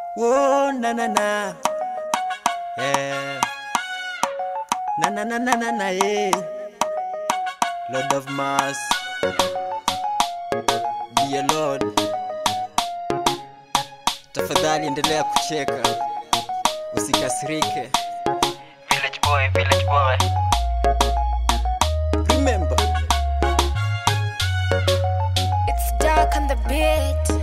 Whoa, na na na. Yeah. Na na na na na na, yeah. Lord of Mass. Dear Lord. Tafadhali endelea kucheka. Usikasirike. Village boy, village boy. Remember. It's dark on the beat.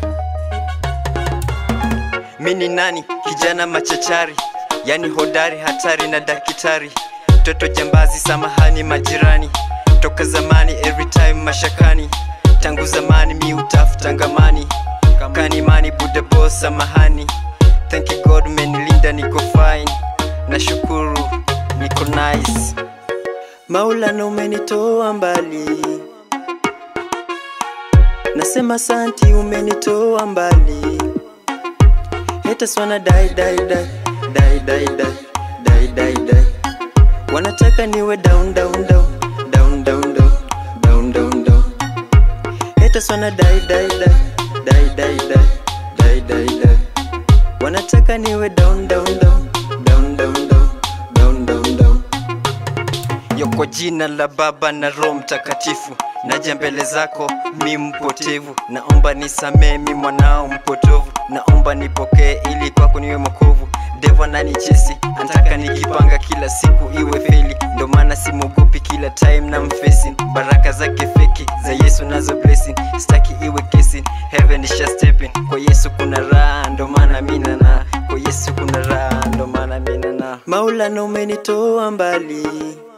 Mi ni nani? Kijana machachari, yani hodari, hatari na dakitari, toto jambazi, samahani majirani, toka zamani, every time mashakani, tangu zamani mi utafuta ngamani, kanimani buda boss, samahani, thank you God umenilinda, niko fine, nashukuru niko nice, Maulana umenitoa mbali, nasema santi, umenitoa mbali haters wanna die die die die die die die die die wanataka niwe down down down down down down down down down haters wanna die die die die die die die die die wanataka niwe down down down down down down down down down yo kwa jina la Baba na Roho Mtakatifu, naja mbele zako mi mpotevu, naomba nisamee mi mwanao mpotovu, naomba nipokee ili kwako niwe mokovu. Devo ananichesi anataka nikipanga kila siku iwe feli, ndo maana simwogopi kila time na mfesi. Baraka zake feki za Yesu nazo blessing, staki iwe kesi. Heaven isha stepping, kwa Yesu kuna raha, ndo maana mina na kwa Yesu kuna raha, ndo maana mina na Maulana umenitoa mbali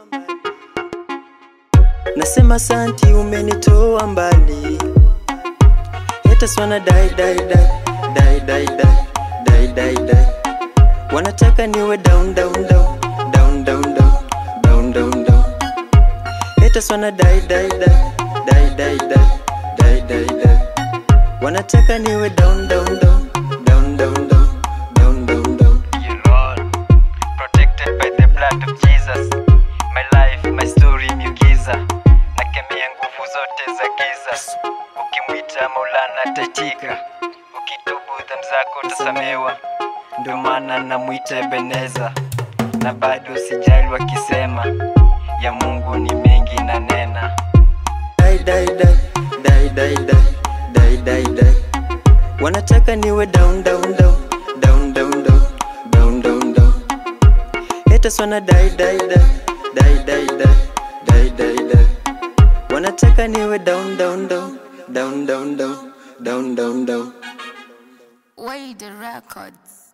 Nasema santi umenitoa mbali Haters wanna die die die die die die die die die Wanataka niwe down down down down down down down down down Haters wanna die die die die die die die die die Wanataka niwe down down down down down down down down down You Lord, protected by the blood of Jesus. My life, my story, miugiza. Nakemea nguvu zote za giza. Ukimwita Maulana ataitika. Ukitubu dhambi zako utasamewa. Ndio maana namwita Ebeneza. Na bado sijali wakisema ya Mungu ni mengi na nena. die die die die die die die die die wanataka niwe down down down down down down down down down haters wanna die die die die die die die die die wanataka niwe down down down down down down down down down Wade Records.